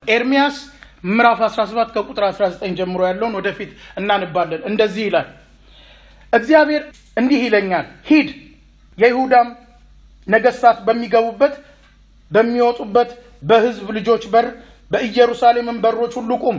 ኤርሚያስ ምዕራፍ 17 ከቁጥር 19 ጀምሮ ያለውን ወደፊት እናንባለን። እንደዚህ ይላል፣ እግዚአብሔር እንዲህ ይለኛል፣ ሂድ የይሁዳም ነገስታት በሚገቡበት በሚወጡበት በሕዝብ ልጆች በር በኢየሩሳሌምን በሮች ሁሉ ቁም።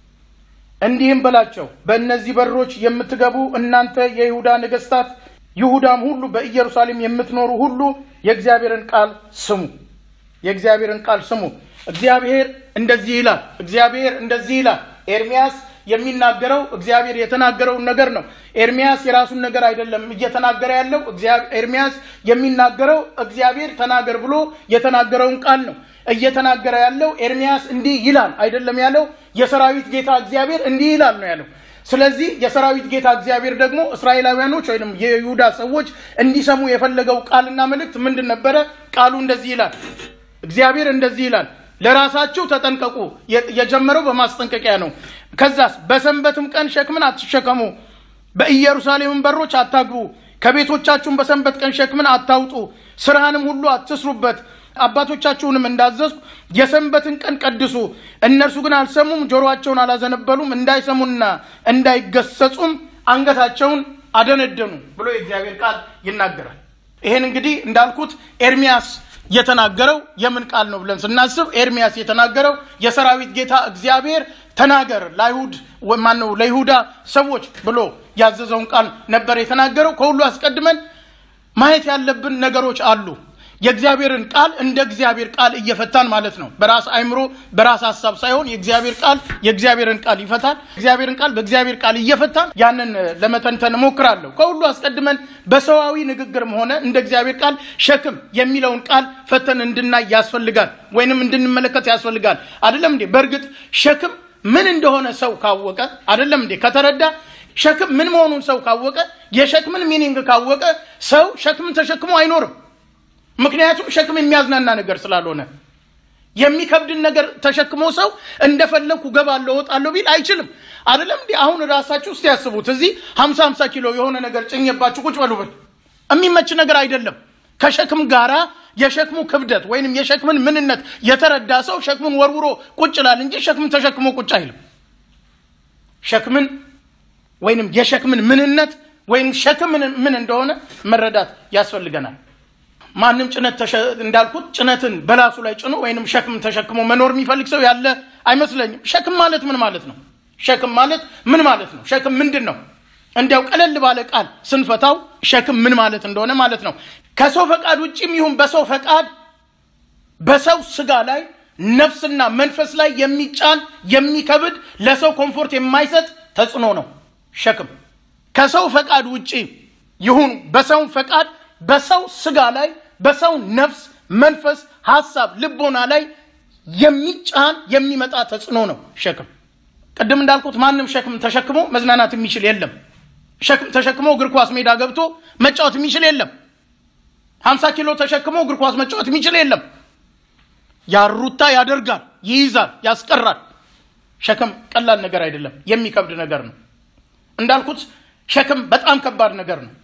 እንዲህም በላቸው፣ በእነዚህ በሮች የምትገቡ እናንተ የይሁዳ ነገስታት፣ ይሁዳም ሁሉ በኢየሩሳሌም የምትኖሩ ሁሉ የእግዚአብሔርን ቃል ስሙ። የእግዚአብሔርን ቃል ስሙ። እግዚአብሔር እንደዚህ ይላል። እግዚአብሔር እንደዚህ ይላል። ኤርሚያስ የሚናገረው እግዚአብሔር የተናገረውን ነገር ነው። ኤርሚያስ የራሱን ነገር አይደለም እየተናገረ ያለው። ኤርሚያስ የሚናገረው እግዚአብሔር ተናገር ብሎ የተናገረውን ቃል ነው እየተናገረ ያለው። ኤርሚያስ እንዲህ ይላል አይደለም ያለው። የሰራዊት ጌታ እግዚአብሔር እንዲህ ይላል ነው ያለው። ስለዚህ የሰራዊት ጌታ እግዚአብሔር ደግሞ እስራኤላውያኖች ወይም የይሁዳ ሰዎች እንዲሰሙ የፈለገው ቃልና መልእክት ምንድን ነበረ? ቃሉ እንደዚህ ይላል። እግዚአብሔር እንደዚህ ይላል ለራሳችሁ ተጠንቀቁ። የጀመረው በማስጠንቀቂያ ነው። ከዛስ በሰንበትም ቀን ሸክምን አትሸከሙ፣ በኢየሩሳሌምን በሮች አታግቡ፣ ከቤቶቻችሁም በሰንበት ቀን ሸክምን አታውጡ፣ ስራህንም ሁሉ አትስሩበት። አባቶቻችሁንም እንዳዘዝኩ የሰንበትን ቀን ቀድሱ። እነርሱ ግን አልሰሙም፣ ጆሮአቸውን አላዘነበሉም፣ እንዳይሰሙና እንዳይገሰጹም አንገታቸውን አደነደኑ ብሎ የእግዚአብሔር ቃል ይናገራል። ይሄን እንግዲህ እንዳልኩት ኤርሚያስ የተናገረው የምን ቃል ነው ብለን ስናስብ ኤርሚያስ የተናገረው የሰራዊት ጌታ እግዚአብሔር ተናገር ለአይሁድ ማነው ለይሁዳ ሰዎች ብሎ ያዘዘውን ቃል ነበር የተናገረው። ከሁሉ አስቀድመን ማየት ያለብን ነገሮች አሉ። የእግዚአብሔርን ቃል እንደ እግዚአብሔር ቃል እየፈታን ማለት ነው። በራስ አይምሮ በራስ ሀሳብ ሳይሆን የእግዚአብሔር ቃል የእግዚአብሔርን ቃል ይፈታል። እግዚአብሔርን ቃል በእግዚአብሔር ቃል እየፈታን ያንን ለመተንተን እሞክራለሁ። ከሁሉ አስቀድመን በሰዋዊ ንግግርም ሆነ እንደ እግዚአብሔር ቃል ሸክም የሚለውን ቃል ፈተን እንድናይ ያስፈልጋል፣ ወይንም እንድንመለከት ያስፈልጋል። አይደለም እንዴ? በእርግጥ ሸክም ምን እንደሆነ ሰው ካወቀ አይደለም እንዴ? ከተረዳ ሸክም ምን መሆኑን ሰው ካወቀ የሸክምን ሚኒንግ ካወቀ ሰው ሸክምን ተሸክሞ አይኖርም። ምክንያቱም ሸክም የሚያዝናና ነገር ስላልሆነ የሚከብድን ነገር ተሸክሞ ሰው እንደፈለግኩ ገባለሁ እወጣለሁ ቢል አይችልም። አይደለም እንዲህ አሁን ራሳችሁ ውስጥ ያስቡት። እዚህ ሀምሳ ሀምሳ ኪሎ የሆነ ነገር ጭኘባችሁ ቁጭ በሉ ብል የሚመች ነገር አይደለም። ከሸክም ጋራ የሸክሙ ክብደት ወይንም የሸክምን ምንነት የተረዳ ሰው ሸክሙን ወርውሮ ቁጭ ይላል እንጂ ሸክምን ተሸክሞ ቁጭ አይልም። ሸክምን ወይንም የሸክምን ምንነት ወይም ሸክም ምን እንደሆነ መረዳት ያስፈልገናል። ማንም ጭነት እንዳልኩት ጭነትን በላሱ ላይ ጭኖ ወይንም ሸክም ተሸክሞ መኖር የሚፈልግ ሰው ያለ አይመስለኝም። ሸክም ማለት ምን ማለት ነው? ሸክም ማለት ምን ማለት ነው? ሸክም ምንድን ነው? እንዲያው ቀለል ባለ ቃል ስንፈታው ሸክም ምን ማለት እንደሆነ ማለት ነው። ከሰው ፈቃድ ውጭም ይሁን በሰው ፈቃድ በሰው ስጋ ላይ ነፍስና መንፈስ ላይ የሚጫን የሚከብድ ለሰው ኮምፎርት የማይሰጥ ተጽዕኖ ነው ሸክም። ከሰው ፈቃድ ውጭ ይሁን በሰው ፈቃድ በሰው ስጋ ላይ በሰው ነፍስ፣ መንፈስ፣ ሀሳብ፣ ልቦና ላይ የሚጫን የሚመጣ ተጽዕኖ ነው ሸክም። ቅድም እንዳልኩት ማንም ሸክም ተሸክሞ መዝናናት የሚችል የለም። ሸክም ተሸክሞ እግር ኳስ ሜዳ ገብቶ መጫወት የሚችል የለም። ሀምሳ ኪሎ ተሸክሞ እግር ኳስ መጫወት የሚችል የለም። ያሩታ ያደርጋል፣ ይይዛል፣ ያስቀራል። ሸክም ቀላል ነገር አይደለም፣ የሚከብድ ነገር ነው። እንዳልኩት ሸክም በጣም ከባድ ነገር ነው።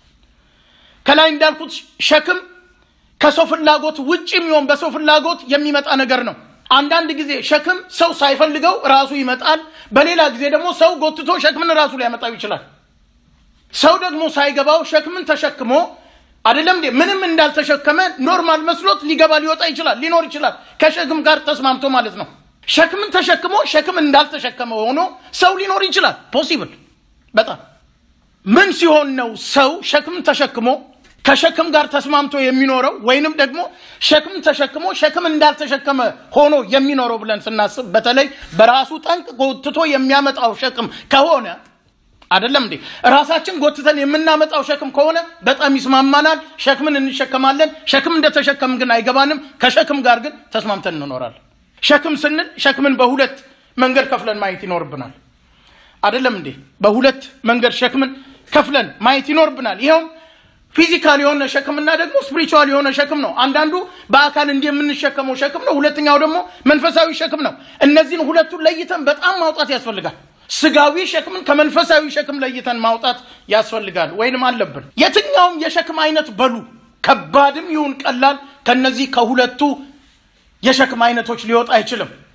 ከላይ እንዳልኩት ሸክም ከሰው ፍላጎት ውጭ የሚሆን በሰው ፍላጎት የሚመጣ ነገር ነው። አንዳንድ ጊዜ ሸክም ሰው ሳይፈልገው ራሱ ይመጣል። በሌላ ጊዜ ደግሞ ሰው ጎትቶ ሸክምን ራሱ ሊያመጣው ይችላል። ሰው ደግሞ ሳይገባው ሸክምን ተሸክሞ አይደለም እንዴ ምንም እንዳልተሸከመ ኖርማል መስሎት ሊገባ ሊወጣ ይችላል፣ ሊኖር ይችላል። ከሸክም ጋር ተስማምቶ ማለት ነው። ሸክምን ተሸክሞ ሸክም እንዳልተሸከመ ሆኖ ሰው ሊኖር ይችላል። ፖሲብል በጣም ምን ሲሆን ነው ሰው ሸክም ተሸክሞ ከሸክም ጋር ተስማምቶ የሚኖረው ወይንም ደግሞ ሸክም ተሸክሞ ሸክም እንዳልተሸከመ ሆኖ የሚኖረው ብለን ስናስብ በተለይ በራሱ ጠንቅ ጎትቶ የሚያመጣው ሸክም ከሆነ አይደለም እንዴ ራሳችን ጎትተን የምናመጣው ሸክም ከሆነ በጣም ይስማማናል። ሸክምን እንሸከማለን። ሸክም እንደተሸከም ግን አይገባንም። ከሸክም ጋር ግን ተስማምተን እንኖራለን። ሸክም ስንል ሸክምን በሁለት መንገድ ከፍለን ማየት ይኖርብናል። አይደለም እንዴ በሁለት መንገድ ሸክምን ከፍለን ማየት ይኖርብናል። ይኸውም ፊዚካል የሆነ ሸክምና ደግሞ ስፒሪቹዋል የሆነ ሸክም ነው። አንዳንዱ በአካል እንዲህ የምንሸከመው ሸክም ነው። ሁለተኛው ደግሞ መንፈሳዊ ሸክም ነው። እነዚህን ሁለቱን ለይተን በጣም ማውጣት ያስፈልጋል። ስጋዊ ሸክምን ከመንፈሳዊ ሸክም ለይተን ማውጣት ያስፈልጋል ወይንም አለብን። የትኛውም የሸክም አይነት በሉ ከባድም ይሁን ቀላል ከነዚህ ከሁለቱ የሸክም አይነቶች ሊወጣ አይችልም።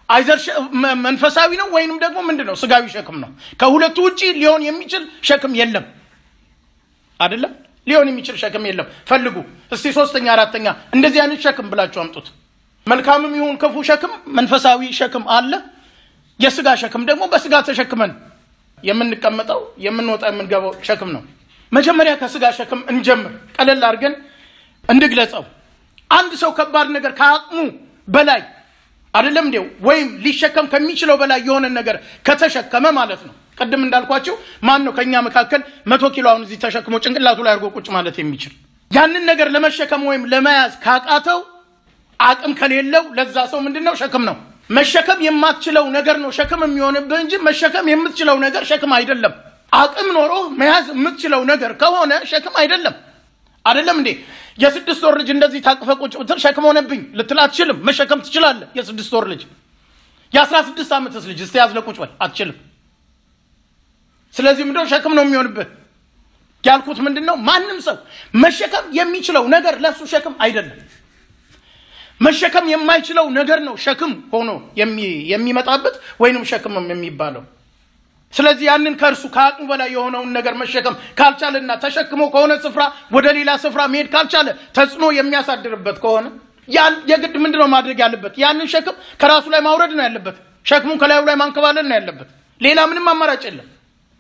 አይዘር መንፈሳዊ ነው ወይንም ደግሞ ምንድን ነው ስጋዊ ሸክም ነው። ከሁለቱ ውጪ ሊሆን የሚችል ሸክም የለም። አይደለም ሊሆን የሚችል ሸክም የለም። ፈልጉ እስቲ ሶስተኛ፣ አራተኛ እንደዚህ አይነት ሸክም ብላችሁ አምጡት። መልካምም ይሁን ክፉ ሸክም መንፈሳዊ ሸክም አለ። የስጋ ሸክም ደግሞ በስጋ ተሸክመን የምንቀመጠው የምንወጣ የምንገባው ሸክም ነው። መጀመሪያ ከስጋ ሸክም እንጀምር። ቀለል አድርገን እንግለጸው። አንድ ሰው ከባድ ነገር ከአቅሙ በላይ አይደለም እንዴው ወይም ሊሸከም ከሚችለው በላይ የሆነ ነገር ከተሸከመ ማለት ነው። ቅድም እንዳልኳቸው ማን ነው ከእኛ መካከል መቶ ኪሎ አሁን እዚህ ተሸክሞ ጭንቅላቱ ላይ አድርጎ ቁጭ ማለት የሚችል ያንን ነገር ለመሸከም ወይም ለመያዝ ካቃተው አቅም ከሌለው ለዛ ሰው ምንድን ነው ሸክም ነው። መሸከም የማትችለው ነገር ነው ሸክም የሚሆንብህ እንጂ መሸከም የምትችለው ነገር ሸክም አይደለም። አቅም ኖሮ መያዝ የምትችለው ነገር ከሆነ ሸክም አይደለም። አይደለም እንዴ? የስድስት ወር ልጅ እንደዚህ ታቅፈ ቁጭ ብትል ሸክም ሆነብኝ ልትል አትችልም። መሸከም ትችላለህ። የስድስት ወር ልጅ የአስራ ስድስት ዓመትስ ልጅ እስቲ ያዝለ ቁጭ በል አትችልም። ስለዚህ ምንድነው ሸክም ነው የሚሆንብህ። ያልኩት ምንድን ነው ማንም ሰው መሸከም የሚችለው ነገር ለእሱ ሸክም አይደለም። መሸከም የማይችለው ነገር ነው ሸክም ሆኖ የሚመጣበት ወይንም ሸክምም የሚባለው። ስለዚህ ያንን ከእርሱ ከአቅሙ በላይ የሆነውን ነገር መሸከም ካልቻለና ተሸክሞ ከሆነ ስፍራ ወደ ሌላ ስፍራ መሄድ ካልቻለ ተጽዕኖ የሚያሳድርበት ከሆነ የግድ ምንድን ነው ማድረግ ያለበት? ያንን ሸክም ከራሱ ላይ ማውረድ ነው ያለበት። ሸክሙን ከላዩ ላይ ማንከባለል ነው ያለበት። ሌላ ምንም አማራጭ የለም።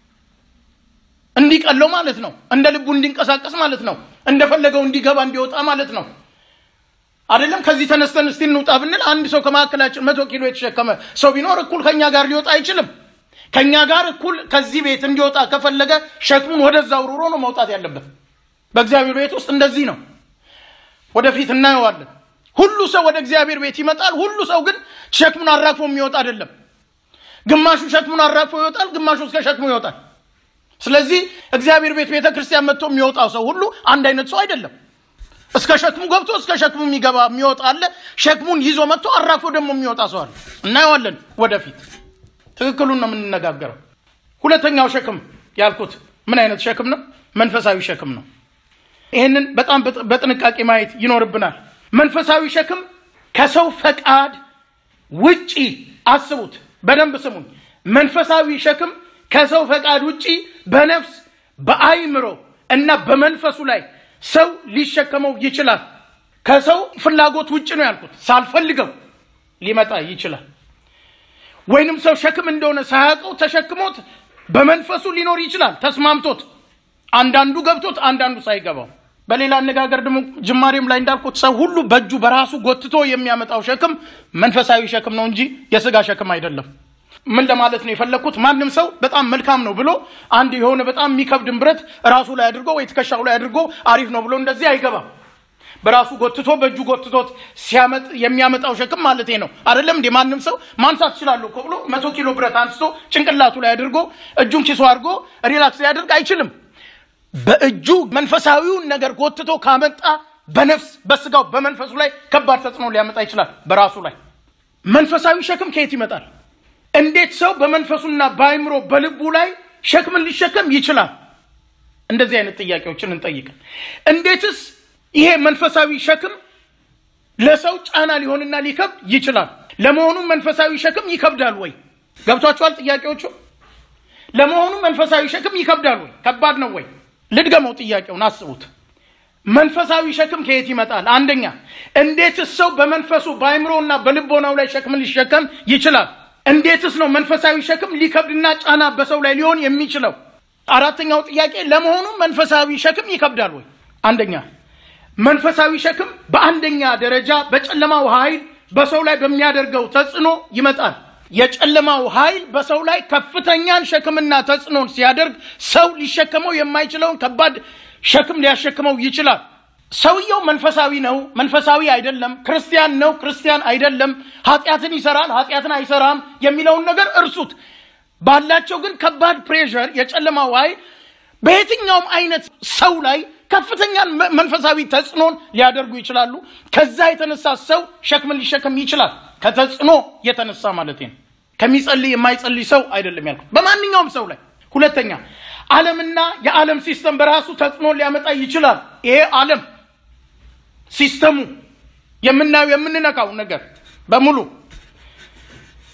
እንዲቀለው ማለት ነው። እንደ ልቡ እንዲንቀሳቀስ ማለት ነው። እንደፈለገው እንዲገባ እንዲወጣ ማለት ነው። አይደለም ከዚህ ተነስተን እስቲ እንውጣ ብንል አንድ ሰው ከመካከላችን መቶ ኪሎ የተሸከመ ሰው ቢኖር እኩል ከኛ ጋር ሊወጣ አይችልም። ከኛ ጋር እኩል ከዚህ ቤት እንዲወጣ ከፈለገ ሸክሙን ወደዛ ውርሮ ነው መውጣት ያለበት። በእግዚአብሔር ቤት ውስጥ እንደዚህ ነው። ወደፊት እናየዋለን። ሁሉ ሰው ወደ እግዚአብሔር ቤት ይመጣል። ሁሉ ሰው ግን ሸክሙን አራግፎ የሚወጣ አይደለም። ግማሹ ሸክሙን አራግፎ ይወጣል፣ ግማሹ እስከ ሸክሙ ይወጣል። ስለዚህ እግዚአብሔር ቤት ቤተ ክርስቲያን መጥቶ የሚወጣው ሰው ሁሉ አንድ አይነት ሰው አይደለም። እስከ ሸክሙ ገብቶ እስከ ሸክሙ የሚገባ የሚወጣ አለ። ሸክሙን ይዞ መጥቶ አራግፎ ደግሞ የሚወጣ ሰው አለ። እናየዋለን ወደፊት። ትክክሉን ነው የምንነጋገረው። ሁለተኛው ሸክም ያልኩት ምን አይነት ሸክም ነው? መንፈሳዊ ሸክም ነው። ይህንን በጣም በጥንቃቄ ማየት ይኖርብናል። መንፈሳዊ ሸክም ከሰው ፈቃድ ውጪ አስቡት፣ በደንብ ስሙኝ። መንፈሳዊ ሸክም ከሰው ፈቃድ ውጪ በነፍስ በአይምሮ እና በመንፈሱ ላይ ሰው ሊሸከመው ይችላል። ከሰው ፍላጎት ውጭ ነው ያልኩት። ሳልፈልገው ሊመጣ ይችላል። ወይንም ሰው ሸክም እንደሆነ ሳያውቀው ተሸክሞት በመንፈሱ ሊኖር ይችላል ተስማምቶት፣ አንዳንዱ ገብቶት፣ አንዳንዱ ሳይገባው። በሌላ አነጋገር ደግሞ ጅማሬም ላይ እንዳልኩት ሰው ሁሉ በእጁ በራሱ ጎትቶ የሚያመጣው ሸክም መንፈሳዊ ሸክም ነው እንጂ የስጋ ሸክም አይደለም። ምን ለማለት ነው የፈለግኩት? ማንም ሰው በጣም መልካም ነው ብሎ አንድ የሆነ በጣም የሚከብድን ብረት ራሱ ላይ አድርጎ ወይ ትከሻው ላይ አድርጎ አሪፍ ነው ብሎ እንደዚህ አይገባም። በራሱ ጎትቶ በእጁ ጎትቶት ሲያመጥ የሚያመጣው ሸክም ማለት ነው አይደለም እንዴ? ማንም ሰው ማንሳት እችላለሁ እኮ ብሎ መቶ ኪሎ ብረት አንስቶ ጭንቅላቱ ላይ አድርጎ እጁን ኪሶ አድርጎ ሪላክስ ሊያደርግ አይችልም። በእጁ መንፈሳዊውን ነገር ጎትቶ ካመጣ በነፍስ በስጋው በመንፈሱ ላይ ከባድ ተጽዕኖ ሊያመጣ ይችላል። በራሱ ላይ መንፈሳዊ ሸክም ከየት ይመጣል? እንዴት ሰው በመንፈሱና በአይምሮ በልቡ ላይ ሸክምን ሊሸከም ይችላል? እንደዚህ አይነት ጥያቄዎችን እንጠይቅ። እንዴትስ ይሄ መንፈሳዊ ሸክም ለሰው ጫና ሊሆንና ሊከብድ ይችላል? ለመሆኑ መንፈሳዊ ሸክም ይከብዳል ወይ? ገብቷችኋል ጥያቄዎቹ? ለመሆኑ መንፈሳዊ ሸክም ይከብዳል ወይ? ከባድ ነው ወይ? ልድገመው ጥያቄውን አስቡት። መንፈሳዊ ሸክም ከየት ይመጣል? አንደኛ እንዴትስ ሰው በመንፈሱ በአይምሮና በልቦናው ላይ ሸክምን ሊሸከም ይችላል? እንዴትስ ነው መንፈሳዊ ሸክም ሊከብድና ጫና በሰው ላይ ሊሆን የሚችለው? አራተኛው ጥያቄ ለመሆኑ መንፈሳዊ ሸክም ይከብዳል ወይ? አንደኛ መንፈሳዊ ሸክም በአንደኛ ደረጃ በጨለማው ኃይል በሰው ላይ በሚያደርገው ተጽዕኖ ይመጣል። የጨለማው ኃይል በሰው ላይ ከፍተኛን ሸክምና ተጽዕኖን ሲያደርግ ሰው ሊሸከመው የማይችለውን ከባድ ሸክም ሊያሸክመው ይችላል። ሰውየው መንፈሳዊ ነው፣ መንፈሳዊ አይደለም፣ ክርስቲያን ነው፣ ክርስቲያን አይደለም፣ ኃጢአትን ይሰራል፣ ኃጢአትን አይሰራም የሚለውን ነገር እርሱት። ባላቸው ግን ከባድ ፕሬሸር የጨለማው ኃይል በየትኛውም አይነት ሰው ላይ ከፍተኛን መንፈሳዊ ተጽዕኖን ሊያደርጉ ይችላሉ። ከዛ የተነሳ ሰው ሸክምን ሊሸከም ይችላል። ከተጽዕኖ የተነሳ ማለት ነው። ከሚጸልይ የማይጸልይ ሰው አይደለም ያልኩት፣ በማንኛውም ሰው ላይ። ሁለተኛ ዓለምና የዓለም ሲስተም በራሱ ተጽዕኖ ሊያመጣ ይችላል። ይሄ ዓለም ሲስተሙ የምናየው የምንነካው ነገር በሙሉ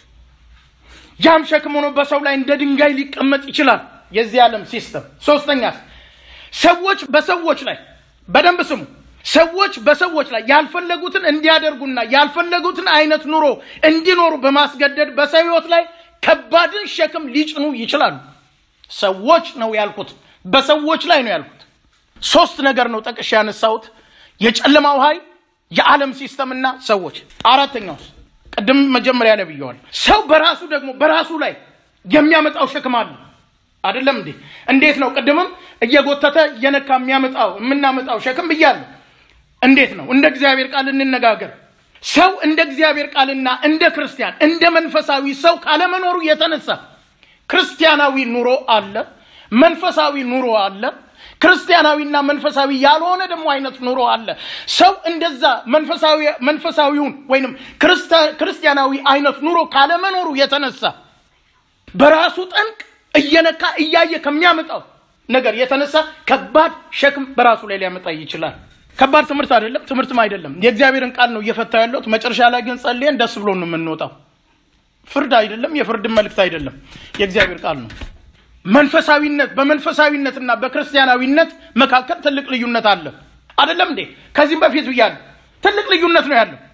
ያም ሸክም ሆኖ በሰው ላይ እንደ ድንጋይ ሊቀመጥ ይችላል። የዚህ ዓለም ሲስተም። ሶስተኛ ሰዎች በሰዎች ላይ በደንብ ስሙ። ሰዎች በሰዎች ላይ ያልፈለጉትን እንዲያደርጉና ያልፈለጉትን አይነት ኑሮ እንዲኖሩ በማስገደድ በሰው ህይወት ላይ ከባድን ሸክም ሊጭኑ ይችላሉ። ሰዎች ነው ያልኩት፣ በሰዎች ላይ ነው ያልኩት። ሶስት ነገር ነው ጠቅሼ ያነሳሁት፣ የጨለማው ኃይል፣ የዓለም ሲስተምና ሰዎች። አራተኛውስ ቅድም መጀመሪያ ላይ ብየዋል። ሰው በራሱ ደግሞ በራሱ ላይ የሚያመጣው ሸክም አለ። አይደለም እንዴ? እንዴት ነው? ቅድምም እየጎተተ እየነካ የሚያመጣው የምናመጣው ሸክም ብያለሁ። እንዴት ነው? እንደ እግዚአብሔር ቃል እንነጋገር። ሰው እንደ እግዚአብሔር ቃልና እንደ ክርስቲያን እንደ መንፈሳዊ ሰው ካለመኖሩ የተነሳ ክርስቲያናዊ ኑሮ አለ፣ መንፈሳዊ ኑሮ አለ፣ ክርስቲያናዊና መንፈሳዊ ያልሆነ ደግሞ አይነት ኑሮ አለ። ሰው እንደዛ መንፈሳዊ መንፈሳዊውን ወይንም ክርስቲያናዊ አይነት ኑሮ ካለመኖሩ የተነሳ በራሱ ጠንቅ እየነካ እያየ ከሚያመጣው ነገር የተነሳ ከባድ ሸክም በራሱ ላይ ሊያመጣ ይችላል። ከባድ ትምህርት አይደለም፣ ትምህርትም አይደለም። የእግዚአብሔርን ቃል ነው እየፈታ ያለሁት። መጨረሻ ላይ ግን ጸልየን ደስ ብሎ ነው የምንወጣው። ፍርድ አይደለም፣ የፍርድን መልእክት አይደለም፣ የእግዚአብሔር ቃል ነው። መንፈሳዊነት በመንፈሳዊነትና በክርስቲያናዊነት መካከል ትልቅ ልዩነት አለ። አይደለም እንዴ? ከዚህም በፊት ብያለሁ፣ ትልቅ ልዩነት ነው ያለው።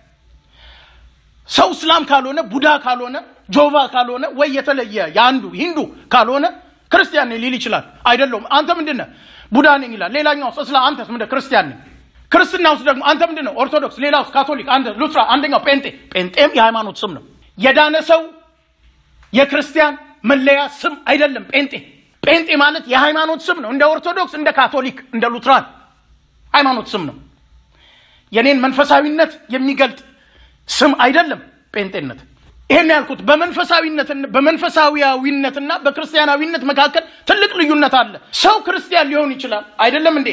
ሰው እስላም ካልሆነ ቡዳ ካልሆነ ጆቫ ካልሆነ ወይ የተለየ የአንዱ ሂንዱ ካልሆነ ክርስቲያን ነኝ ሊል ይችላል። አይደለሁም አንተ ምንድን ነህ? ቡዳ ነኝ ይላል። ሌላኛው እስላም፣ አንተስ ምንድን ክርስቲያን ነኝ። ክርስትና ውስጥ ደግሞ አንተ ምንድን ነው? ኦርቶዶክስ፣ ሌላው ካቶሊክ፣ አንተ ሉትራ፣ አንደኛው ጴንጤ። ጴንጤም የሃይማኖት ስም ነው። የዳነ ሰው የክርስቲያን መለያ ስም አይደለም። ጴንጤ ጴንጤ ማለት የሃይማኖት ስም ነው። እንደ ኦርቶዶክስ፣ እንደ ካቶሊክ፣ እንደ ሉትራን ሃይማኖት ስም ነው። የኔን መንፈሳዊነት የሚገልጥ ስም አይደለም ጴንጤነት። ይሄን ያልኩት በመንፈሳዊነት በመንፈሳዊያዊነትና በክርስቲያናዊነት መካከል ትልቅ ልዩነት አለ። ሰው ክርስቲያን ሊሆን ይችላል። አይደለም እንዴ?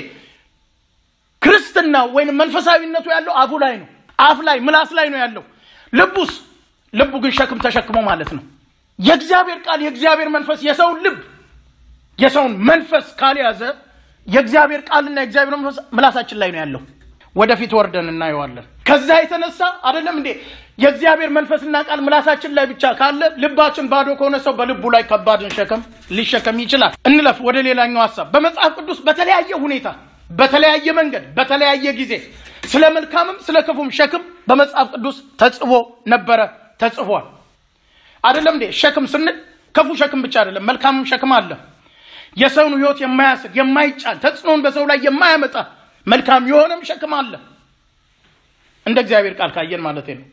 ክርስትና ወይም መንፈሳዊነቱ ያለው አፉ ላይ ነው። አፍ ላይ ምላስ ላይ ነው ያለው። ልቡስ ልቡ ግን ሸክም ተሸክሞ ማለት ነው። የእግዚአብሔር ቃል የእግዚአብሔር መንፈስ የሰውን ልብ የሰውን መንፈስ ካልያዘ የእግዚአብሔር ቃልና የእግዚአብሔር መንፈስ ምላሳችን ላይ ነው ያለው። ወደፊት ወርደን እናየዋለን። ከዛ የተነሳ አይደለም እንዴ የእግዚአብሔር መንፈስና ቃል ምላሳችን ላይ ብቻ ካለ ልባችን ባዶ ከሆነ ሰው በልቡ ላይ ከባድን ሸክም ሊሸከም ይችላል። እንለፍ ወደ ሌላኛው ሀሳብ። በመጽሐፍ ቅዱስ በተለያየ ሁኔታ፣ በተለያየ መንገድ፣ በተለያየ ጊዜ ስለ መልካምም ስለ ክፉም ሸክም በመጽሐፍ ቅዱስ ተጽፎ ነበረ፣ ተጽፏል። አይደለም እንዴ ሸክም ስንል ክፉ ሸክም ብቻ አይደለም፣ መልካምም ሸክም አለ። የሰውን ሕይወት የማያስር የማይጫን ተጽዕኖን በሰው ላይ የማያመጣ መልካም የሆነም ሸክም አለ። እንደ እግዚአብሔር ቃል ካየን ማለት ነው።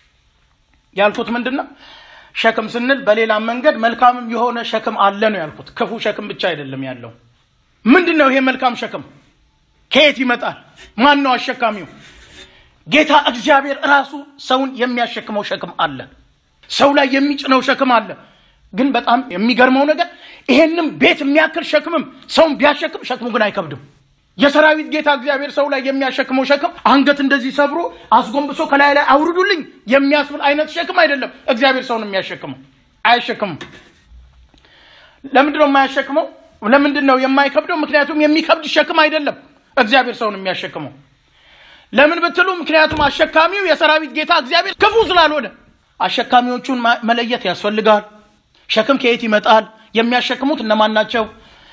ያልኩት ምንድን ነው? ሸክም ስንል በሌላ መንገድ መልካምም የሆነ ሸክም አለ ነው ያልኩት። ክፉ ሸክም ብቻ አይደለም ያለው። ምንድን ነው ይሄ መልካም ሸክም? ከየት ይመጣል? ማን ነው አሸካሚው? ጌታ እግዚአብሔር ራሱ ሰውን የሚያሸክመው ሸክም አለ። ሰው ላይ የሚጭነው ሸክም አለ። ግን በጣም የሚገርመው ነገር ይሄንም ቤት የሚያክል ሸክምም ሰውን ቢያሸክም ሸክሙ ግን አይከብድም። የሰራዊት ጌታ እግዚአብሔር ሰው ላይ የሚያሸክመው ሸክም አንገት እንደዚህ ሰብሮ አስጎንብሶ ከላይ ላይ አውርዱልኝ የሚያስብል አይነት ሸክም አይደለም። እግዚአብሔር ሰውን የሚያሸክመው አያሸክምም። ለምንድን ነው የማያሸክመው? ለምንድን ነው የማይከብደው? ምክንያቱም የሚከብድ ሸክም አይደለም እግዚአብሔር ሰውን የሚያሸክመው። ለምን ብትሉ፣ ምክንያቱም አሸካሚው የሰራዊት ጌታ እግዚአብሔር ክፉ ስላልሆነ አሸካሚዎቹን መለየት ያስፈልጋል። ሸክም ከየት ይመጣል? የሚያሸክሙት እነማን ናቸው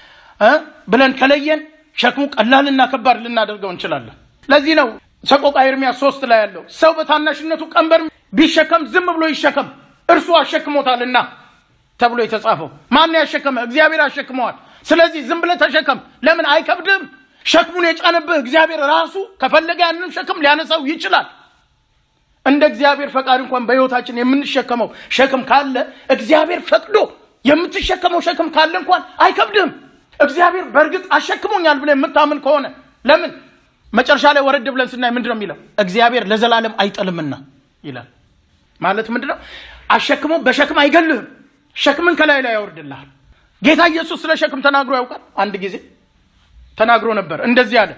ብለን ከለየን ሸክሙ ቀላልና ከባድ ልናደርገው እንችላለን። ለዚህ ነው ሰቆቃ ኤርምያስ ሶስት ላይ ያለው ሰው በታናሽነቱ ቀንበር ቢሸከም ዝም ብሎ ይሸከም እርሱ አሸክሞታልና ተብሎ የተጻፈው። ማን ያሸከመ? እግዚአብሔር አሸክመዋል። ስለዚህ ዝም ብለህ ተሸከም። ለምን አይከብድም? ሸክሙን የጫነብህ እግዚአብሔር ራሱ ከፈለገ ያንን ሸክም ሊያነሳው ይችላል። እንደ እግዚአብሔር ፈቃድ እንኳን በሕይወታችን የምንሸከመው ሸክም ካለ እግዚአብሔር ፈቅዶ የምትሸከመው ሸክም ካለ እንኳን አይከብድም። እግዚአብሔር በእርግጥ አሸክሞኛል ብለህ የምታምን ከሆነ ለምን መጨረሻ ላይ ወረድ ብለን ስናይ ምንድን ነው የሚለው? እግዚአብሔር ለዘላለም አይጥልምና ይላል። ማለት ምንድን ነው? አሸክሞ በሸክም አይገልህም። ሸክምን ከላይ ላይ ያወርድልሃል። ጌታ ኢየሱስ ስለ ሸክም ተናግሮ ያውቃል። አንድ ጊዜ ተናግሮ ነበር። እንደዚህ አለ፣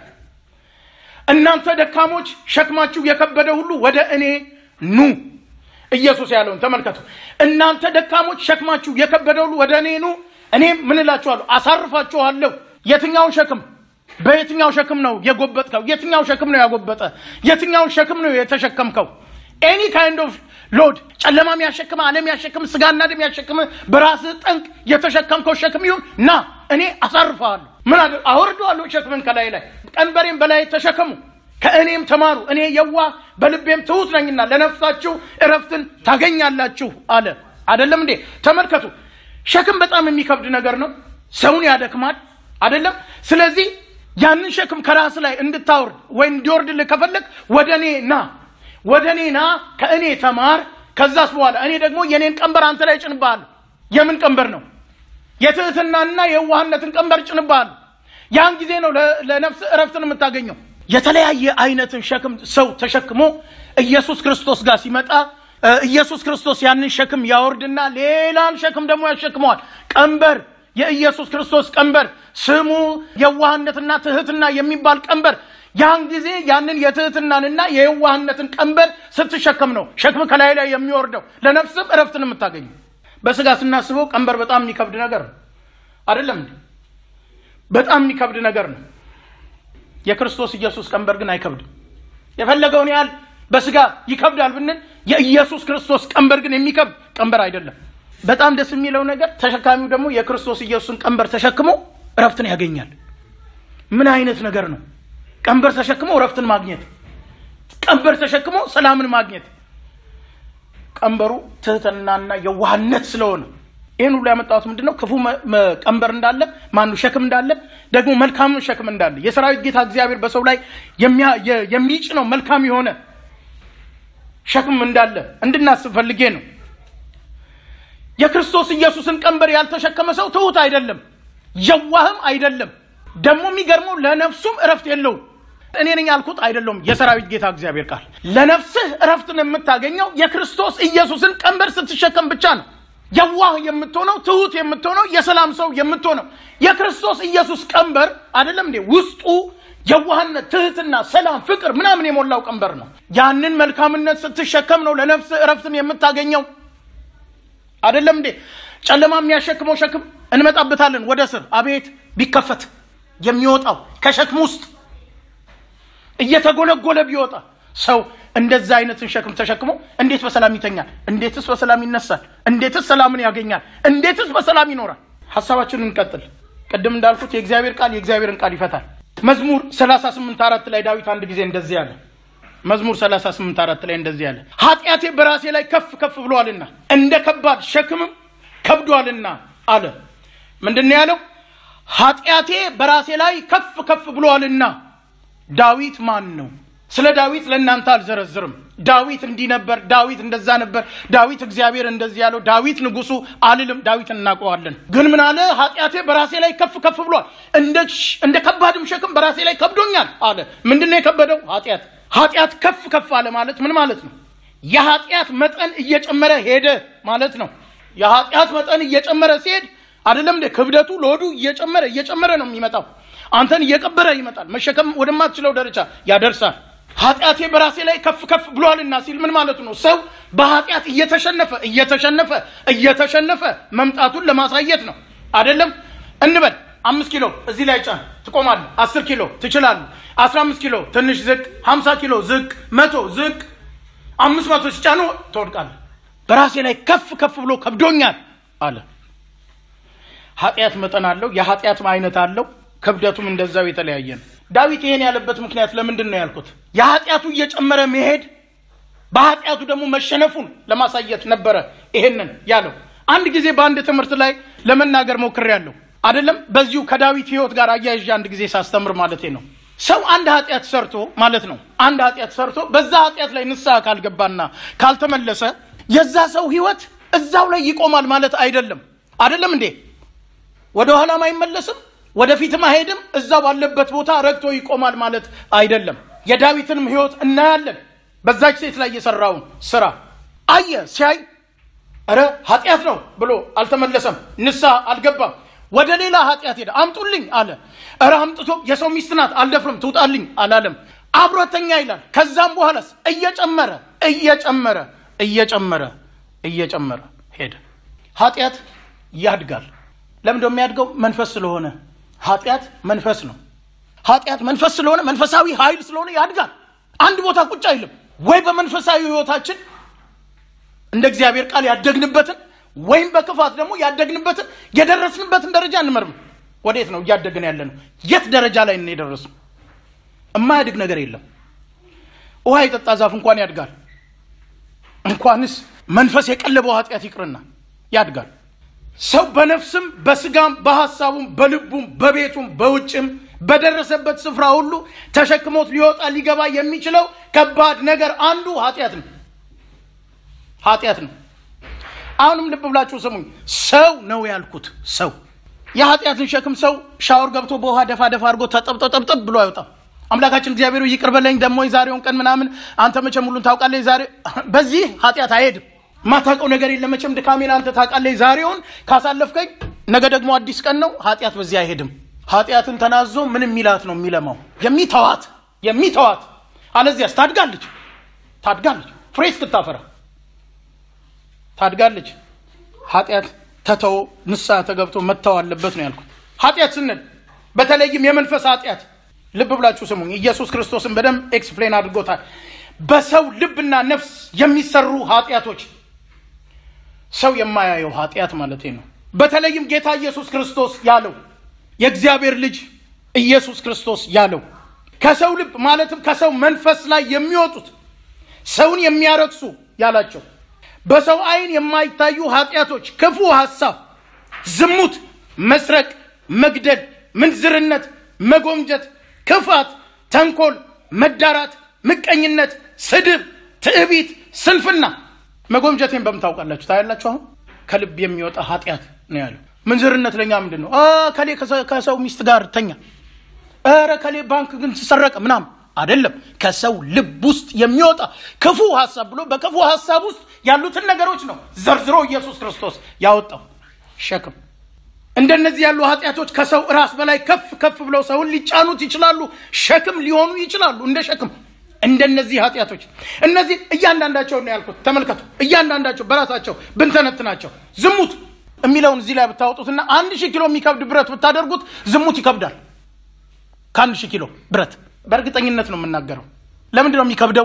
እናንተ ደካሞች ሸክማችሁ የከበደ ሁሉ ወደ እኔ ኑ። ኢየሱስ ያለውን ተመልከቱ። እናንተ ደካሞች ሸክማችሁ የከበደ ሁሉ ወደ እኔ ኑ እኔም ምን እላችኋለሁ አሳርፋችኋለሁ። የትኛውን ሸክም በየትኛው ሸክም ነው የጎበጥከው? የትኛው ሸክም ነው ያጎበጠ? የትኛውን ሸክም ነው የተሸከምከው? ኤኒ ካይንድ ኦፍ ሎድ ጨለማ የሚያሸክም ዓለም ያሸክም ስጋና ደም ያሸክም በራስህ ጠንቅ የተሸከምከው ሸክም ይሁን ና እኔ አሳርፈዋለሁ ምን አደ አወርደዋለሁ ሸክምን ከላይ ላይ ቀንበሬም በላይ ተሸከሙ ከእኔም ተማሩ እኔ የዋህ በልቤም ትሑት ነኝና ለነፍሳችሁ እረፍትን ታገኛላችሁ አለ አደለም እንዴ ተመልከቱ ሸክም በጣም የሚከብድ ነገር ነው ሰውን ያደክማል አደለም ስለዚህ ያንን ሸክም ከራስ ላይ እንድታወርድ ወይም እንዲወርድልህ ከፈለግ ወደ እኔ ና ወደ እኔ ና ከእኔ ተማር ከዛስ በኋላ እኔ ደግሞ የኔን ቀንበር አንተ ላይ ጭንብሃለሁ የምን ቀንበር ነው የትህትናና የዋህነትን ቀንበር ጭንብሃለሁ ያን ጊዜ ነው ለነፍስ እረፍትን የምታገኘው የተለያየ አይነትን ሸክም ሰው ተሸክሞ ኢየሱስ ክርስቶስ ጋር ሲመጣ ኢየሱስ ክርስቶስ ያንን ሸክም ያወርድና ሌላን ሸክም ደግሞ ያሸክመዋል ቀንበር የኢየሱስ ክርስቶስ ቀንበር ስሙ የዋህነትና ትህትና የሚባል ቀንበር ያን ጊዜ ያንን የትህትናንና የየዋህነትን ቀንበር ስትሸከም ነው ሸክም ከላይ ላይ የሚወርደው ለነፍስም እረፍትን የምታገኙ በስጋ ስናስበው ቀንበር በጣም የሚከብድ ነገር ነው አይደለም እንዴ በጣም የሚከብድ ነገር ነው የክርስቶስ ኢየሱስ ቀንበር ግን አይከብድም የፈለገውን ያህል በስጋ ይከብዳል ብንል የኢየሱስ ክርስቶስ ቀንበር ግን የሚከብድ ቀንበር አይደለም በጣም ደስ የሚለው ነገር ተሸካሚው ደግሞ የክርስቶስ ኢየሱስን ቀንበር ተሸክሞ እረፍትን ያገኛል ምን አይነት ነገር ነው ቀንበር ተሸክሞ እረፍትን ማግኘት ቀንበር ተሸክሞ ሰላምን ማግኘት ቀንበሩ ትህትናና የዋህነት ስለሆነ ይህን ሁሉ ያመጣሁት ምንድን ነው ክፉ ቀንበር እንዳለ ማኑ ሸክም እንዳለ ደግሞ መልካም ሸክም እንዳለ የሰራዊት ጌታ እግዚአብሔር በሰው ላይ የሚጭነው መልካም የሆነ ሸክም እንዳለ እንድናስብ ፈልጌ ነው የክርስቶስ ኢየሱስን ቀንበር ያልተሸከመ ሰው ትሁት አይደለም የዋህም አይደለም ደግሞ የሚገርመው ለነፍሱም እረፍት የለውም እኔ ነኝ ያልኩት አይደለም የሰራዊት ጌታ እግዚአብሔር ቃል ለነፍስህ እረፍትን የምታገኘው የክርስቶስ ኢየሱስን ቀንበር ስትሸከም ብቻ ነው የዋህ የምትሆነው ትሁት የምትሆነው የሰላም ሰው የምትሆነው የክርስቶስ ኢየሱስ ቀንበር አይደለም እንዴ ውስጡ የዋህነት ትህትና ሰላም ፍቅር ምናምን የሞላው ቀንበር ነው ያንን መልካምነት ስትሸከም ነው ለነፍስ እረፍትን የምታገኘው አይደለም እንዴ ጨለማ የሚያሸክመው ሸክም እንመጣበታለን ወደ ስር አቤት ቢከፈት የሚወጣው ከሸክም ውስጥ እየተጎለጎለ ቢወጣ ሰው እንደዛ አይነትን ሸክም ተሸክሞ እንዴት በሰላም ይተኛል እንዴትስ በሰላም ይነሳል እንዴትስ ሰላምን ያገኛል እንዴትስ በሰላም ይኖራል ሀሳባችንን እንቀጥል ቅድም እንዳልኩት የእግዚአብሔር ቃል የእግዚአብሔርን ቃል ይፈታል መዝሙር 38 አራት ላይ ዳዊት አንድ ጊዜ እንደዚህ አለ መዝሙር 38 አራት ላይ እንደዚህ አለ ኃጢአቴ በራሴ ላይ ከፍ ከፍ ብሏልና እንደ ከባድ ሸክምም ከብዷልና አለ ምንድን ነው ያለው ኃጢአቴ በራሴ ላይ ከፍ ከፍ ብሏልና ዳዊት ማን ነው ስለ ዳዊት ለእናንተ አልዘረዝርም ዳዊት እንዲህ ነበር ዳዊት እንደዛ ነበር ዳዊት እግዚአብሔር እንደዚህ ያለው ዳዊት ንጉሱ አልልም ዳዊትን እናውቀዋለን ግን ምን አለ ኃጢአቴ በራሴ ላይ ከፍ ከፍ ብሏል እንደ ከባድም ሸክም በራሴ ላይ ከብዶኛል አለ ምንድነው የከበደው ኃጢአት ኃጢአት ከፍ ከፍ አለ ማለት ምን ማለት ነው የኃጢአት መጠን እየጨመረ ሄደ ማለት ነው የኃጢአት መጠን እየጨመረ ሲሄድ አይደለም እንደ ክብደቱ ሎዱ እየጨመረ እየጨመረ ነው የሚመጣው አንተን እየቀበረ ይመጣል መሸከም ወደማትችለው ደረጃ ያደርሳል ኃጢአቴ በራሴ ላይ ከፍ ከፍ ብሏልና ሲል ምን ማለቱ ነው ሰው በኃጢአት እየተሸነፈ እየተሸነፈ እየተሸነፈ መምጣቱን ለማሳየት ነው አይደለም እንበል አምስት ኪሎ እዚህ ላይ ጫን ትቆማለ አስር ኪሎ ትችላለ አስራ አምስት ኪሎ ትንሽ ዝቅ ሀምሳ ኪሎ ዝቅ መቶ ዝቅ አምስት መቶ ሲጫኑ ትወድቃለ በራሴ ላይ ከፍ ከፍ ብሎ ከብዶኛል አለ ኃጢአት መጠን አለው የኃጢአት አይነት አለው ክብደቱም እንደዛው የተለያየ ነው ዳዊት ይሄን ያለበት ምክንያት ለምንድን ነው ያልኩት የኃጢአቱ እየጨመረ መሄድ በኃጢአቱ ደግሞ መሸነፉን ለማሳየት ነበረ ይሄንን ያለው አንድ ጊዜ በአንድ ትምህርት ላይ ለመናገር ሞክር ያለው አይደለም በዚሁ ከዳዊት ህይወት ጋር አያይዤ አንድ ጊዜ ሳስተምር ማለት ነው ሰው አንድ ኃጢአት ሰርቶ ማለት ነው አንድ ኃጢአት ሰርቶ በዛ ኃጢአት ላይ ንስሐ ካልገባና ካልተመለሰ የዛ ሰው ህይወት እዛው ላይ ይቆማል ማለት አይደለም አይደለም እንዴ ወደ ኋላም አይመለስም ወደፊትም አይሄድም እዛ ባለበት ቦታ ረግቶ ይቆማል ማለት አይደለም የዳዊትንም ህይወት እናያለን በዛች ሴት ላይ የሰራውን ስራ አየ ሲያይ ረ ኃጢአት ነው ብሎ አልተመለሰም ንስሐ አልገባም ወደ ሌላ ኃጢአት ሄደ አምጡልኝ አለ እረ አምጥቶ የሰው ሚስት ናት አልደፍርም ትውጣልኝ አላለም አብሮተኛ ይላል ከዛም በኋላስ እየጨመረ እየጨመረ እየጨመረ እየጨመረ ሄደ ኃጢአት ያድጋል ለምንደ የሚያድገው መንፈስ ስለሆነ ኃጢአት መንፈስ ነው ኃጢአት መንፈስ ስለሆነ መንፈሳዊ ኃይል ስለሆነ ያድጋል አንድ ቦታ ቁጭ አይልም ወይ በመንፈሳዊ ህይወታችን እንደ እግዚአብሔር ቃል ያደግንበትን ወይም በክፋት ደግሞ ያደግንበትን የደረስንበትን ደረጃ እንመርም። ወዴት ነው እያደግን ያለ ነው? የት ደረጃ ላይ ነው የደረስነው? የማያድግ ነገር የለም። ውሃ የጠጣ ዛፍ እንኳን ያድጋል። እንኳንስ መንፈስ የቀለበው ኃጢአት ይቅርና ያድጋል። ሰው በነፍስም በስጋም በሐሳቡም በልቡም በቤቱም በውጭም በደረሰበት ስፍራ ሁሉ ተሸክሞት ሊወጣ ሊገባ የሚችለው ከባድ ነገር አንዱ ኃጢአት ነው። ኃጢአት ነው። አሁንም ልብ ብላችሁ ስሙኝ። ሰው ነው ያልኩት። ሰው የኃጢአትን ሸክም ሰው ሻወር ገብቶ በውሃ ደፋ ደፋ አድርጎ ተጠብጠብ ጠብጠብ ብሎ አይወጣም። አምላካችን እግዚአብሔር ይቅር በለኝ ደግሞ የዛሬውን ቀን ምናምን አንተ መቼም ሁሉን ታውቃለህ። የዛሬ በዚህ ኃጢአት አይሄድም። ማታውቀው ነገር የለም መቼም ድካሜን አንተ ታውቃለህ። ዛሬውን ካሳለፍከኝ ነገ ደግሞ አዲስ ቀን ነው። ኃጢአት በዚህ አይሄድም። ኃጢአትን ተናዞ ምን የሚላት ነው የሚለማው? የሚተዋት የሚተዋት አለዚያስ ታድጋለች ታድጋለች ፍሬ እስክታፈራ ታድጋለች። ኃጢአት ተተው ንስሐ ተገብቶ መተው አለበት ነው ያልኩት። ኃጢአት ስንል በተለይም የመንፈስ ኃጢአት ልብ ብላችሁ ስሙኝ። ኢየሱስ ክርስቶስን በደንብ ኤክስፕሌን አድርጎታል። በሰው ልብና ነፍስ የሚሰሩ ኃጢአቶች ሰው የማያየው ኃጢአት ማለት ነው። በተለይም ጌታ ኢየሱስ ክርስቶስ ያለው የእግዚአብሔር ልጅ ኢየሱስ ክርስቶስ ያለው ከሰው ልብ ማለትም ከሰው መንፈስ ላይ የሚወጡት ሰውን የሚያረክሱ ያላቸው በሰው ዓይን የማይታዩ ኃጢአቶች፣ ክፉ ሐሳብ፣ ዝሙት፣ መስረቅ፣ መግደል፣ ምንዝርነት፣ መጎምጀት፣ ክፋት፣ ተንኮል፣ መዳራት፣ ምቀኝነት፣ ስድብ፣ ትዕቢት፣ ስንፍና። መጎምጀቴን በምን ታውቃላችሁ? ታያላችሁ። አሁን ከልብ የሚወጣ ኃጢአት ነው ያለው። ምንዝርነት ለኛ ምንድን ነው? ከሌ ከሰው ሚስት ጋር ተኛ፣ ኧረ ከሌ ባንክ ግን ተሰረቀ ምናምን አይደለም። ከሰው ልብ ውስጥ የሚወጣ ክፉ ሐሳብ ብሎ በክፉ ሐሳብ ውስጥ ያሉትን ነገሮች ነው ዘርዝሮ ኢየሱስ ክርስቶስ ያወጣው ሸክም። እንደነዚህ ያሉ ኃጢአቶች ከሰው ራስ በላይ ከፍ ከፍ ብለው ሰውን ሊጫኑት ይችላሉ፣ ሸክም ሊሆኑ ይችላሉ። እንደ ሸክም እንደነዚህ ኃጢአቶች እነዚህ እያንዳንዳቸው ነው ያልኩት። ተመልከቱ፣ እያንዳንዳቸው በራሳቸው ብንተነትናቸው ዝሙት የሚለውን እዚህ ላይ ብታወጡትና አንድ ሺህ ኪሎ የሚከብድ ብረት ብታደርጉት ዝሙት ይከብዳል። ከአንድ ሺህ ኪሎ ብረት በእርግጠኝነት ነው የምናገረው። ለምንድን ነው የሚከብደው?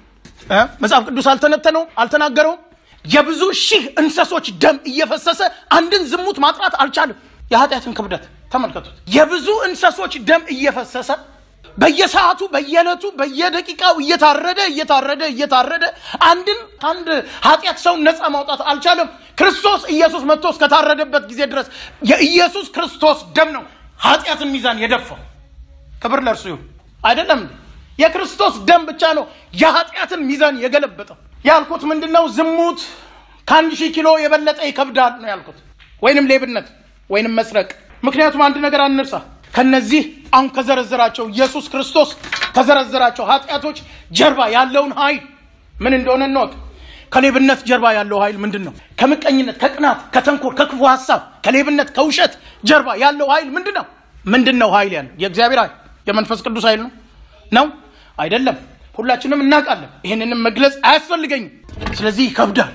መጽሐፍ ቅዱስ አልተነተነውም፣ አልተናገረውም። የብዙ ሺህ እንሰሶች ደም እየፈሰሰ አንድን ዝሙት ማጥራት አልቻለም። የኃጢአትን ክብደት ተመልከቱት። የብዙ እንሰሶች ደም እየፈሰሰ በየሰዓቱ በየዕለቱ በየደቂቃው እየታረደ እየታረደ እየታረደ አንድን አንድ ኃጢአት ሰውን ነፃ ማውጣት አልቻለም። ክርስቶስ ኢየሱስ መጥቶ እስከታረደበት ጊዜ ድረስ የኢየሱስ ክርስቶስ ደም ነው ኃጢአትን ሚዛን የደፋው። ክብር ለእርሱ ይሁን። አይደለም እንዴ? የክርስቶስ ደም ብቻ ነው የኃጢአትን ሚዛን የገለበጠው። ያልኩት ምንድን ነው? ዝሙት ከአንድ ሺህ ኪሎ የበለጠ ይከብዳል ነው ያልኩት። ወይንም ሌብነት ወይንም መስረቅ። ምክንያቱም አንድ ነገር አንርሳ። ከነዚህ አሁን ከዘረዘራቸው ኢየሱስ ክርስቶስ ከዘረዘራቸው ኃጢአቶች ጀርባ ያለውን ኃይል ምን እንደሆነ እንወቅ። ከሌብነት ጀርባ ያለው ኃይል ምንድን ነው? ከምቀኝነት፣ ከቅናት፣ ከተንኮል፣ ከክፉ ሀሳብ፣ ከሌብነት፣ ከውሸት ጀርባ ያለው ኃይል ምንድን ነው? ምንድን ነው ኃይል ያለው? የእግዚአብሔር ኃይል የመንፈስ ቅዱስ ኃይል ነው ነው አይደለም? ሁላችንም እናውቃለን። ይህንንም መግለጽ አያስፈልገኝም። ስለዚህ ይከብዳል።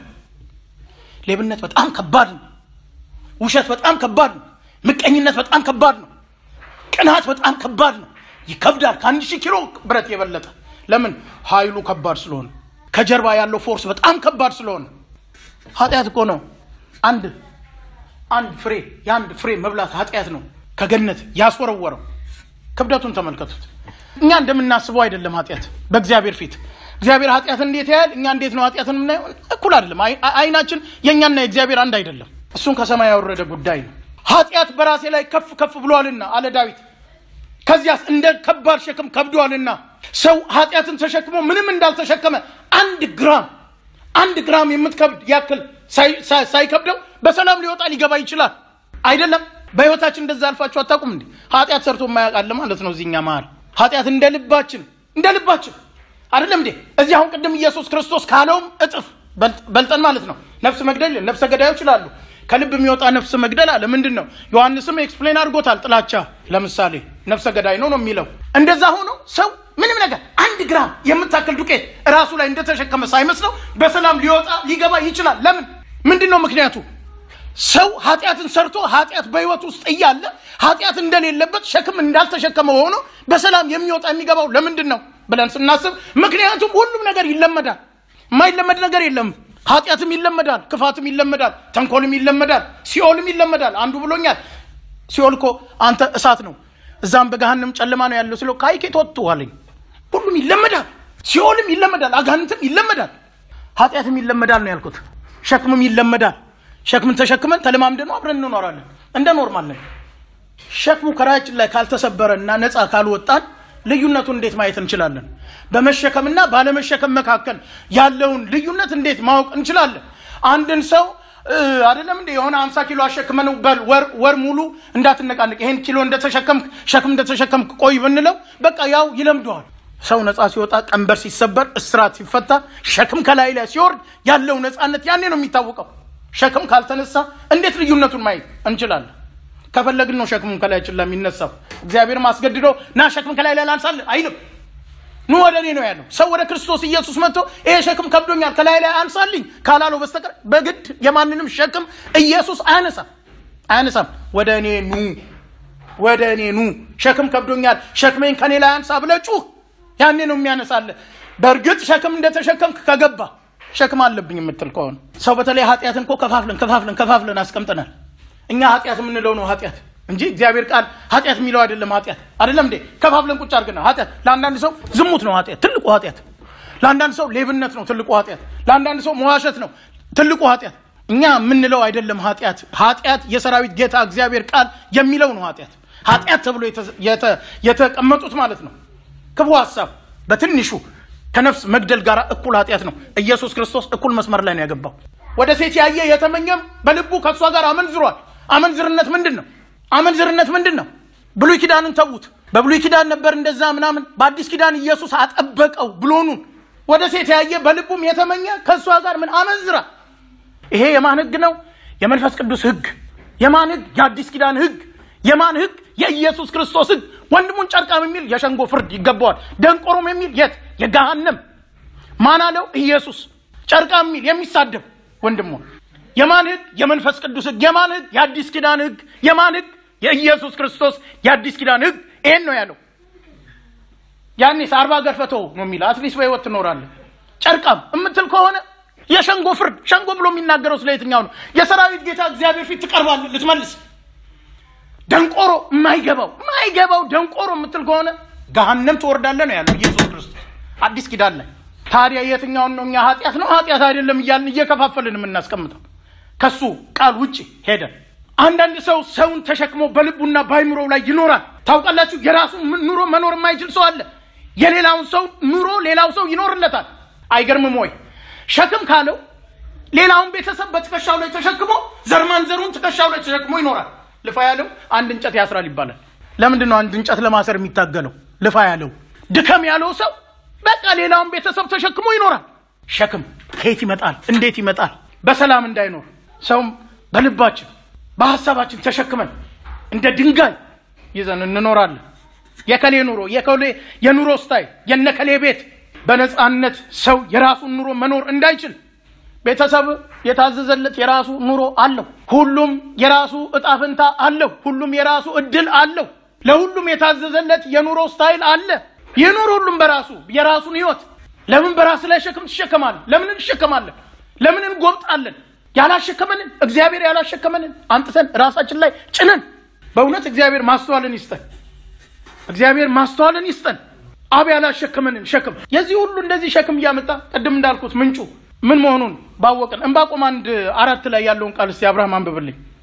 ሌብነት በጣም ከባድ ነው። ውሸት በጣም ከባድ ነው። ምቀኝነት በጣም ከባድ ነው። ቅናት በጣም ከባድ ነው። ይከብዳል። ከአንድ ሺህ ኪሎ ብረት የበለጠ ለምን? ኃይሉ ከባድ ስለሆነ፣ ከጀርባ ያለው ፎርስ በጣም ከባድ ስለሆነ። ኃጢአት እኮ ነው አንድ አንድ ፍሬ የአንድ ፍሬ መብላት ኃጢአት ነው ከገነት ያስወረወረው። ክብደቱን ተመልከቱት። እኛ እንደምናስበው አይደለም ኃጢአት በእግዚአብሔር ፊት። እግዚአብሔር ኃጢአትን እንዴት ያያል? እኛ እንዴት ነው ኃጢአትን የምናየው? እኩል አይደለም። አይናችን የእኛና የእግዚአብሔር አንድ አይደለም። እሱን ከሰማይ ያወረደ ጉዳይ ነው። ኃጢአት በራሴ ላይ ከፍ ከፍ ብሏልና አለ ዳዊት። ከዚያስ እንደ ከባድ ሸክም ከብዷልና። ሰው ኃጢአትን ተሸክሞ ምንም እንዳልተሸከመ አንድ ግራም አንድ ግራም የምትከብድ ያክል ሳይከብደው በሰላም ሊወጣ ሊገባ ይችላል። አይደለም በህይወታችን እንደዛ አልፋችሁ አታውቁም እንዴ? ኃጢአት ሰርቶ የማያውቃል ማለት ነው። እዚህኛ መሀል ኃጢአት እንደ ልባችን እንደ ልባችን አይደለም እንዴ? እዚህ አሁን ቅድም ኢየሱስ ክርስቶስ ካለውም እጥፍ በልጠን ማለት ነው። ነፍስ መግደል ነፍሰ ገዳዮች ይላሉ። ከልብ የሚወጣ ነፍስ መግደል አለ። ምንድን ነው? ዮሐንስም ኤክስፕሌን አድርጎታል። ጥላቻ ለምሳሌ ነፍሰ ገዳይ ነው ነው የሚለው። እንደዛ ሆኖ ሰው ምንም ነገር አንድ ግራም የምታክል ዱቄት ራሱ ላይ እንደተሸከመ ሳይመስለው በሰላም ሊወጣ ሊገባ ይችላል። ለምን? ምንድን ነው ምክንያቱ? ሰው ኃጢአትን ሰርቶ ኃጢአት በህይወት ውስጥ እያለ ኃጢአት እንደሌለበት ሸክም እንዳልተሸከመ ሆኖ በሰላም የሚወጣ የሚገባው ለምንድን ነው? ብለን ስናስብ፣ ምክንያቱም ሁሉም ነገር ይለመዳል። የማይለመድ ነገር የለም። ኃጢአትም ይለመዳል፣ ክፋትም ይለመዳል፣ ተንኮልም ይለመዳል፣ ሲኦልም ይለመዳል። አንዱ ብሎኛል፣ ሲኦል እኮ አንተ እሳት ነው፣ እዛም በገሃንም ጨለማ ነው ያለው ስለው ካይኬት ወጥተዋለኝ። ሁሉም ይለመዳል፣ ሲኦልም ይለመዳል፣ አጋንንትም ይለመዳል፣ ኃጢአትም ይለመዳል ነው ያልኩት። ሸክምም ይለመዳል። ሸክምን ተሸክመን ተለማምደ ነው አብረን እንኖራለን እንደ ኖርማል ነን። ሸክሙ ከራያችን ላይ ካልተሰበረ እና ነፃ ካልወጣን ልዩነቱን እንዴት ማየት እንችላለን? በመሸከምና ባለመሸከም መካከል ያለውን ልዩነት እንዴት ማወቅ እንችላለን? አንድን ሰው አይደለም እንደ የሆነ አምሳ ኪሎ አሸክመን ወር ሙሉ እንዳትነቃንቅ ይሄን ኪሎ እንደተሸከምክ ሸክም እንደተሸከምክ ቆይ ብንለው በቃ ያው ይለምደዋል። ሰው ነፃ ሲወጣ፣ ቀንበር ሲሰበር፣ እስራት ሲፈታ፣ ሸክም ከላይ ላይ ሲወርድ ያለው ነፃነት ያኔ ነው የሚታወቀው። ሸክም ካልተነሳ እንዴት ልዩነቱን ማየት እንችላለን? ከፈለግን ነው ሸክሙን ከላያችን ላይ የሚነሳው። እግዚአብሔርም አስገድዶ ና ሸክም ከላይ ላይ ላንሳልህ አይልም። ኑ ወደ እኔ ነው ያለው። ሰው ወደ ክርስቶስ ኢየሱስ መጥቶ ይሄ ሸክም ከብዶኛል ከላይ ላይ አንሳልኝ ካላለው በስተቀር በግድ የማንንም ሸክም ኢየሱስ አያነሳም አያነሳም። ወደ እኔ ኑ፣ ወደ እኔ ኑ፣ ሸክም ከብዶኛል፣ ሸክሜን ከኔ ላይ አንሳ ብለህ ጩህ። ያኔ ነው የሚያነሳልህ። በእርግጥ ሸክም እንደተሸከምክ ከገባ ሸክም አለብኝ የምትል ከሆነ ሰው በተለይ ኃጢአትን እኮ ከፋፍለን ከፋፍለን ከፋፍለን አስቀምጠናል። እኛ ኃጢአት የምንለው ነው ኃጢአት እንጂ እግዚአብሔር ቃል ኃጢአት የሚለው አይደለም። ኃጢአት አይደለም እንዴ? ከፋፍለን ቁጭ አድርገናል። ኃጢአት ለአንዳንድ ሰው ዝሙት ነው ኃጢአት፣ ትልቁ ኃጢአት። ለአንዳንድ ሰው ሌብነት ነው ትልቁ ኃጢአት። ለአንዳንድ ሰው መዋሸት ነው ትልቁ ኃጢአት። እኛ የምንለው አይደለም ኃጢአት። ኃጢአት የሰራዊት ጌታ እግዚአብሔር ቃል የሚለው ነው ኃጢአት። ኃጢአት ተብሎ የተቀመጡት ማለት ነው ክፉ ሀሳብ በትንሹ ከነፍስ መግደል ጋር እኩል ኃጢአት ነው። ኢየሱስ ክርስቶስ እኩል መስመር ላይ ነው ያገባው። ወደ ሴት ያየ የተመኘም በልቡ ከእሷ ጋር አመንዝሯል። አመንዝርነት ምንድን ነው? አመንዝርነት ምንድን ነው? ብሉይ ኪዳንን ተዉት። በብሉይ ኪዳን ነበር እንደዛ ምናምን። በአዲስ ኪዳን ኢየሱስ አጠበቀው ብሎኑን። ወደ ሴት ያየ በልቡም የተመኘ ከእሷ ጋር ምን አመንዝራ። ይሄ የማን ህግ ነው? የመንፈስ ቅዱስ ህግ። የማን ህግ? የአዲስ ኪዳን ህግ። የማን ህግ? የኢየሱስ ክርስቶስ ህግ። ወንድሙን ጨርቃም የሚል የሸንጎ ፍርድ ይገባዋል። ደንቆሮም የሚል የት? የገሃነም። ማን አለው? ኢየሱስ። ጨርቃም የሚል የሚሳደብ ወንድሙ የማን ህግ? የመንፈስ ቅዱስ ህግ። የማን ህግ? የአዲስ ኪዳን ህግ። የማን ህግ? የኢየሱስ ክርስቶስ የአዲስ ኪዳን ህግ። ይሄን ነው ያለው። ያኔስ አርባ ገርፈቶ ነው የሚል አትሊስት በህይወት ትኖራለህ። ጨርቃም የምትል ከሆነ የሸንጎ ፍርድ። ሸንጎ ብሎ የሚናገረው ስለ የትኛው ነው? የሰራዊት ጌታ እግዚአብሔር ፊት ትቀርባለህ ልትመልስ። ደንቆሮ የማይገባው የማይገባው ደንቆሮ የምትል ከሆነ ገሃነም ትወርዳለህ ነው ያለው ኢየሱስ ክርስቶስ አዲስ ኪዳን ላይ። ታዲያ የትኛውን ነው እኛ ኃጢአት ነው ኃጢአት አይደለም እያልን እየከፋፈልን የምናስቀምጠው ከሱ ቃል ውጭ ሄደን አንዳንድ ሰው ሰውን ተሸክሞ በልቡና በአይምሮው ላይ ይኖራል። ታውቃላችሁ፣ የራሱ ኑሮ መኖር የማይችል ሰው አለ። የሌላውን ሰው ኑሮ ሌላው ሰው ይኖርለታል። አይገርምም ወይ? ሸክም ካለው ሌላውን ቤተሰብ በትከሻው ላይ ተሸክሞ ዘርማን ዘሩን ትከሻው ላይ ተሸክሞ ይኖራል። ልፋ ያለው አንድ እንጨት ያስራል ይባላል። ለምንድን ነው አንድ እንጨት ለማሰር የሚታገለው? ልፋ ያለው ድከም ያለው ሰው በቃ ሌላውን ቤተሰብ ተሸክሞ ይኖራል። ሸክም ከየት ይመጣል? እንዴት ይመጣል? በሰላም እንዳይኖር ሰውም በልባችን በሀሳባችን ተሸክመን እንደ ድንጋይ ይዘን እንኖራለን። የከሌ ኑሮ የከሌ የኑሮ ስታይል የነከሌ ቤት በነፃነት ሰው የራሱን ኑሮ መኖር እንዳይችል ቤተሰብ የታዘዘለት የራሱ ኑሮ አለው። ሁሉም የራሱ እጣ ፈንታ አለው። ሁሉም የራሱ እድል አለው። ለሁሉም የታዘዘለት የኑሮ ስታይል አለ። ይኑር ሁሉም በራሱ የራሱን ህይወት። ለምን በራስ ላይ ሸክም ትሸከማለህ? ለምን እንሸከማለን? ለምን እንጎብጣለን? ያላሸከመንን እግዚአብሔር ያላሸከመንን አንጥተን ራሳችን ላይ ጭነን። በእውነት እግዚአብሔር ማስተዋልን ይስጠን። እግዚአብሔር ማስተዋልን ይስጠን። አብ ያላሸከመንን ሸክም የዚህ ሁሉ እንደዚህ ሸክም እያመጣ ቅድም እንዳልኩት ምንጩ ምን መሆኑን ባወቅን። እንባቆም አንድ አራት ላይ ያለውን ቃል እስቲ አብርሃም አንብብልኝ።